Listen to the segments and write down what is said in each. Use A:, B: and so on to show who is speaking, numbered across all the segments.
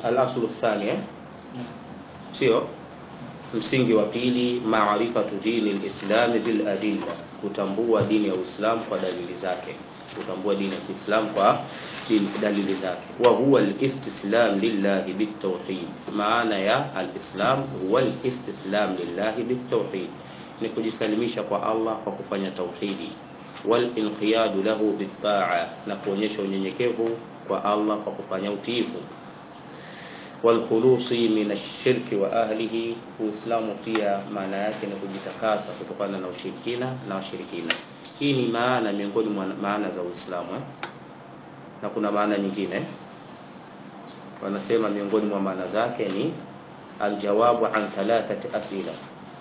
A: al-aslu thani eh? sio msingi wa pili maarifatu dini lislami bil adilla kutambua dini ya uislamu kwa dalili zake kutambua dini ya kiislamu kwa dini, dalili zake wa huwa alistislam lillahi bitawhid maana ya alislam huwa alistislam lillahi bitawhid ni kujisalimisha kwa allah kwa kufanya tauhidi walinqiyadu lahu bitaa na kuonyesha unyenyekevu kwa allah kwa kufanya utiifu walkhulusi min ashirki wa ahlihi uislamu pia maana yake ni kujitakasa kutokana na ushirikina na washirikina hii ni maana miongoni mwa maana za uislamu eh? na kuna maana nyingine wanasema miongoni mwa maana zake ni aljawabu an thalathati asila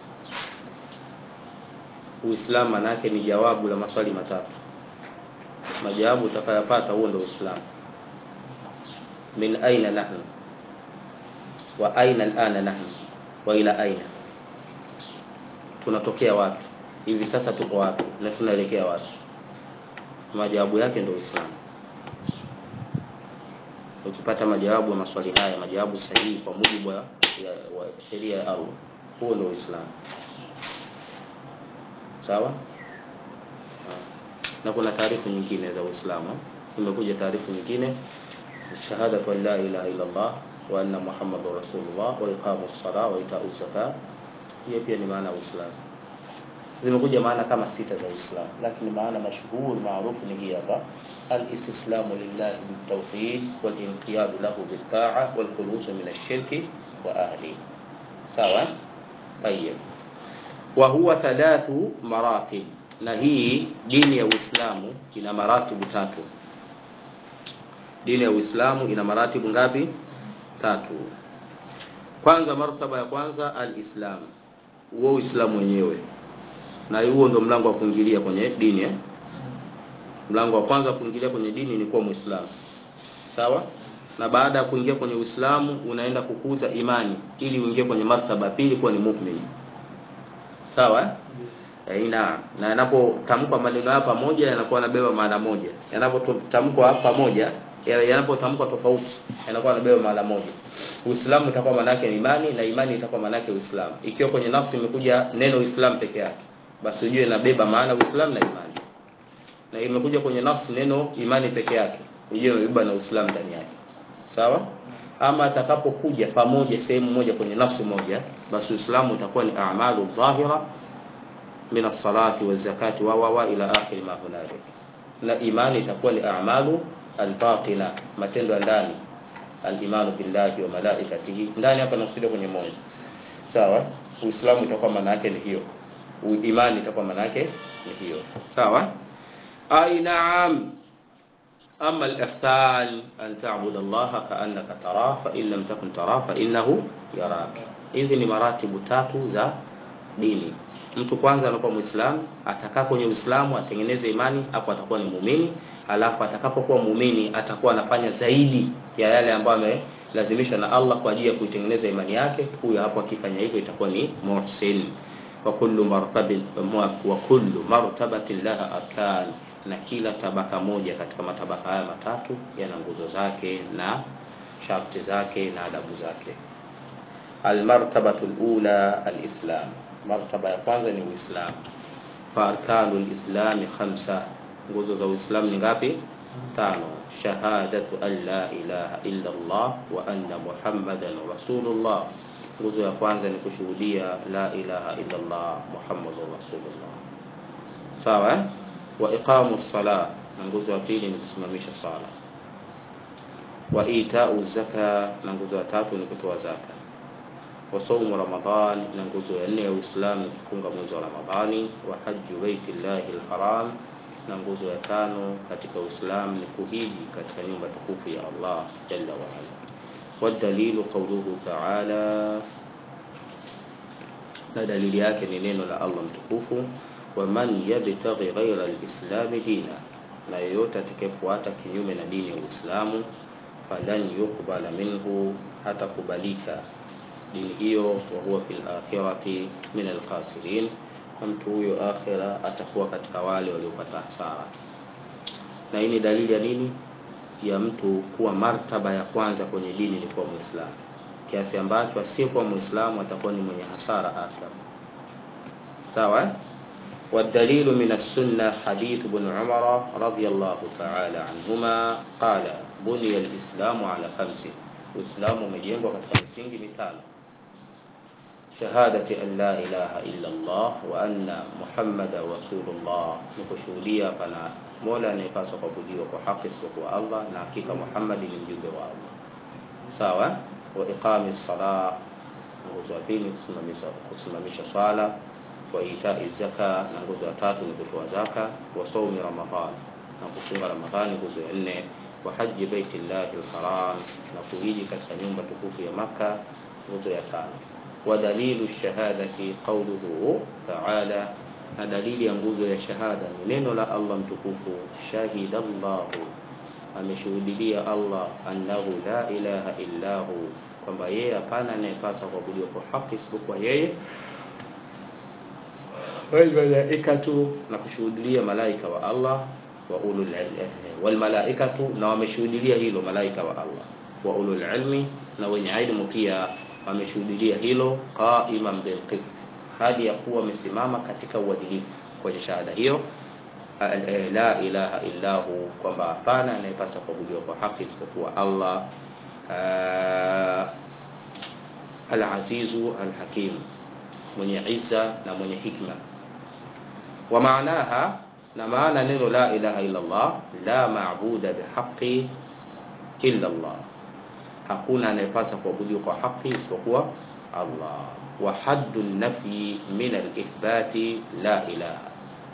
A: uislamu manake ni jawabu la maswali matatu majawabu utakayopata huo ndio uislamu min aina nahnu wa aina alana nahnu wa ila aina tunatokea wapi hivi sasa tuko wapi na tunaelekea wapi majawabu yake ndio uislamu ukipata majawabu ya maswali haya majawabu sahihi kwa mujibu wa, ya, wa sheria ya allah huo ndio uislamu sawa na kuna taarifu nyingine za uislamu imekuja taarifu nyingine shahadatu an la ilaha illa allah wa anna muhammadur rasulullah wa iqamu sala wa itau zaka hiyo pia ni maana ya uislamu zimekuja maana kama sita za uislamu lakini maana mashhur maarufu ni hii hapa الاستسلام لله بالتوحيد والانقياد له بالطاعة والخلوص من الشرك وأهله سواء طيب وهو ثلاث مراتب na hii dini ya uislamu ina maratibu tatu dini ya uislamu ina maratibu ngapi tatu kwanza martaba ya kwanza alislam huo uislamu wenyewe na huo ndo mlango wa kuingilia kwenye dini eh? mlango wa kwanza kuingilia kwenye dini ni kuwa muislamu sawa na baada ya kuingia kwenye uislamu unaenda kukuza imani ili uingie kwenye martaba pili kuwa ni mu'min sawa eh, naam na yanapotamkwa maneno haya pamoja yanakuwa yanabeba maana moja yanapotamkwa pamoja yanapotamkwa tofauti yanakuwa yanabeba maana moja uislamu itakuwa maana yake imani na imani itakuwa maana yake uislamu ikiwa kwenye nafsi imekuja neno uislamu peke yake basi ujue inabeba maana uislamu na imani na imekuja kwenye nafsi neno imani peke yake ujue imebeba na uislamu ndani yake sawa ama atakapokuja pamoja sehemu moja kwenye nafsi moja basi uislamu utakuwa ni a'malu dhahira min as-salati waz-zakati wa wa ila akhir ma hunalik na imani itakuwa ni a'malu al-batina matendo ya ndani al-imanu billahi wa malaikatihi ndani hapa nakusudia kwenye moyo sawa uislamu itakuwa maana yake ni hiyo imani itakuwa maana yake ni hiyo sawa ay na'am أما الإحسان أن تعبد الله كأنك تراه فإن لم تكن تراه فإنه يراك hizi ni maratibu tatu za dini mtu kwanza anakuwa muislamu atakaa kwenye uislamu atengeneze imani hapo atakuwa ni muumini alafu atakapokuwa muumini atakuwa anafanya zaidi ya yale ambayo amelazimishwa na Allah kwa ajili ya kuitengeneza imani yake huyo hapo akifanya hivyo itakuwa ni muhsin wa kullu martabin wa kullu martabatin laha arkan na kila tabaka moja katika matabaka haya matatu yana nguzo zake na sharti zake na adabu zake almartabatu lula alislam martaba ya kwanza ni uislam faarkanu lislami khamsa nguzo za uislamu ni ngapi tano shahadatu an la ilaha illa allah wa anna muhammadan rasulullah nguzo ya kwanza ni kushuhudia la ilaha illa allah muhammadun rasulullah sawa eh? wa iqamu sala na nguzo ya pili ni kusimamisha sala wa itau zaka na nguzo ya tatu ni kutoa zaka wa saumu ramadan na nguzo ya nne ya uislamu ni kufunga mwezi wa ramadhani wa haju baiti llahi lharam na nguzo ya tano katika uislamu ni kuhiji katika nyumba tukufu ya allah jalla waala والدليل قوله تعالى na dalili yake ni neno la Allah mtukufu waman yabtaghi ghaira alislami dina na yeyote atakayefuata kinyume na dini ya Uislamu falan yuqbala minhu hatakubalika dini hiyo wa huwa fil akhirati min alkhasirin na mtu huyo akhira atakuwa katika wale waliopata hasara na hii ni dalili ya nini ya mtu kuwa martaba ya kwanza kwenye dini ni kuwa Muislamu, kiasi ambacho asiyekuwa Muislamu atakuwa ni mwenye hasara akhira. Sawa? والدليل من السنة حديث ابن عمر رضي الله تعالى عنهما قال بني الإسلام على خمس الإسلام umejengwa katika misingi mitano shahadati an la ilaha illa Allah wa anna Muhammadan rasulullah, ni kushuhudia pana mola anayepaswa kuabudiwa kwa haki isipokuwa Allah na hakika Muhammad ni mjumbe wa Allah. Sawa? wa iqami sala, nguzo ya pili kusimamisha kusimamisha swala, wa itai zaka, na nguzo ya tatu ni kutoa zaka, wa saumi Ramadhan, na kufunga Ramadhani, nguzo ya nne, wa haji baitillahi alharam, na kuhiji katika nyumba tukufu ya Makka, nguzo ya tano ودليل الشهادة قوله تعالى na dalili ya nguzo ya shahada ni neno la Allah mtukufu shahida Allahu ameshuhudilia Allah annahu la ilaha illa hu kwamba yeye hapana anayepaswa kuabudiwa kwa haki isipokuwa yeye wal malaikatu na kushuhudilia malaika wa Allah wa ulul wal malaikatu na wameshuhudilia hilo malaika wa Allah wa ulul ilmi na wenye ilmu pia wameshuhudilia hilo qaiman bil qist, hadi ya kuwa wamesimama katika uadilifu kwenye shahada hiyo la ilaha illa hu, kwamba hapana anayepaswa kuabudiwa kwa haki isipokuwa Allah al-azizu al-hakim, mwenye izza na mwenye hikma. Wa maanaha, na maana neno la ilaha illa Allah, la maabuda bihaqi illa Allah hakuna anayepaswa kuabudiwa kwa haki isipokuwa Allah. wa haddu nafyi min alithbati la ilaha,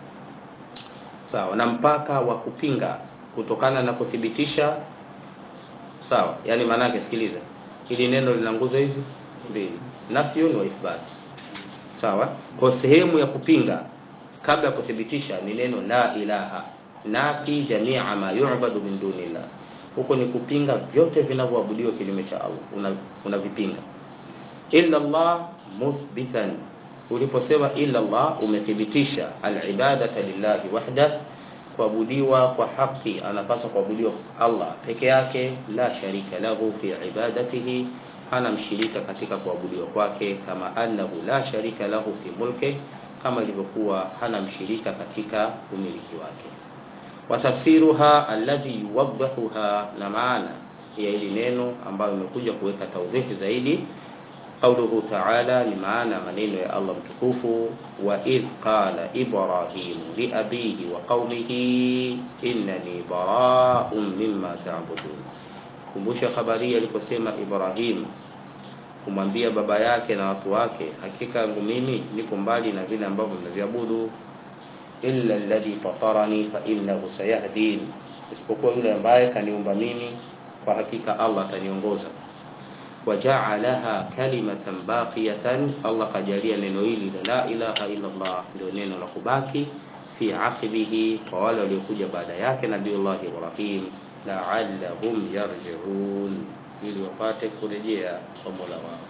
A: sawa na mpaka wa kupinga kutokana na kuthibitisha, sawa. Yani maana yake, sikiliza, hili neno lina nguzo hizi mbili, nafyun wa ithbat, sawa. Kwa sehemu ya kupinga kabla ya kuthibitisha ni neno la ilaha, nafi jamia ma yu'badu min dunillah huko ni kupinga vyote vinavyoabudiwa kinyume cha Allah, unavipinga. Una illa Allah muthbitan, uliposema illa Allah umethibitisha alibadata lillahi wahda, kuabudiwa kwa haki anapaswa kuabudiwa Allah peke yake, la sharika lahu fi ibadatihi, hana mshirika katika kuabudiwa kwake, kama annahu la sharika lahu fi mulki, kama ilivyokuwa hana mshirika katika umiliki wake watafsiruha alladhi yuwaddihuha, na maana ya hili neno ambayo imekuja kuweka tawdhihi zaidi, qauluhu ta'ala, ni maana maneno ya Allah mtukufu, wa idh qala Ibrahim li abihi wa qaumihi innani bara'un mimma ta'budun. Kumbusha habari aliposema Ibrahim kumwambia baba yake na watu wake, hakika yangu mimi niko mbali na vile ambavyo mnaviabudu illa alladhi fatarani fa innahu sayahdin, isipokuwa yule ambaye kaniumba mimi, kwa hakika Allah ataniongoza. Wajaalaha kalimatan baqiyatan, Allah kajalia neno hili la ilaha illa Allah ndio neno la kubaki fi aqibihi, kwa wale waliokuja baada yake Nabiullah Ibrahim, la'allahum yarji'un, ili wapate kurejea kwa Mola wao.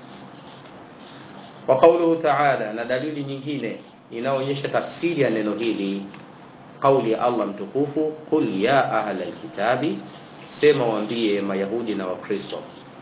A: Wa qawluhu ta'ala, na dalili nyingine inaonyesha tafsiri ya neno hili, kauli ya Allah mtukufu, qul ya ahla alkitabi, sema waambie Mayahudi na Wakristo,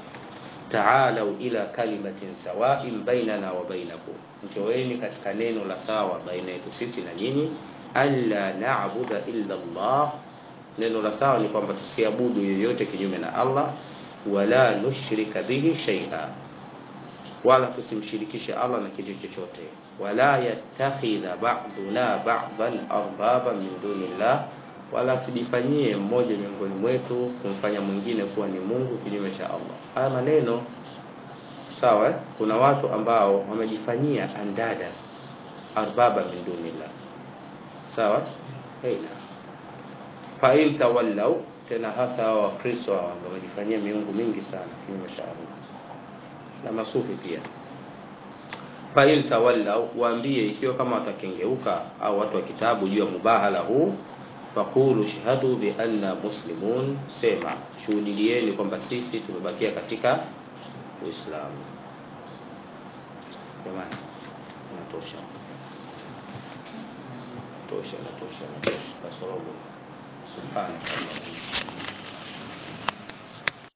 A: taalau ila kalimatin sawain bainana wa bainakum, njoeni katika neno la sawa baina yetu sisi na nyinyi, alla na'budu illa Allah. Neno la sawa ni kwamba tusiabudu yoyote kinyume na Allah, wala nushrika bihi shay'a wala tusimshirikishe Allah na kitu chochote, wala yattakhidha ba'duna ba'dan arbaba min dunillah, wala sijifanyie mmoja miongoni mwetu kumfanya mwingine kuwa ni Mungu kinyume cha Allah. Haya maneno sawa, eh? Kuna watu ambao wamejifanyia andada arbaba min dunillah, sawa heina fa in tawallau, tena hasa hao Wakristo hao wamejifanyia miungu mingi sana kinyume cha Allah na masufi pia. Fa in tawallau, waambie ikiwa kama watakengeuka au watu wa kitabu juu ya mubahala huu, faqulu shahadu bi anna muslimun, sema shuhudilieni kwamba sisi tumebakia katika Uislamu. Jamani, inatosha, tosha, inatosha, inatosha, kasorogo. Subhanallah.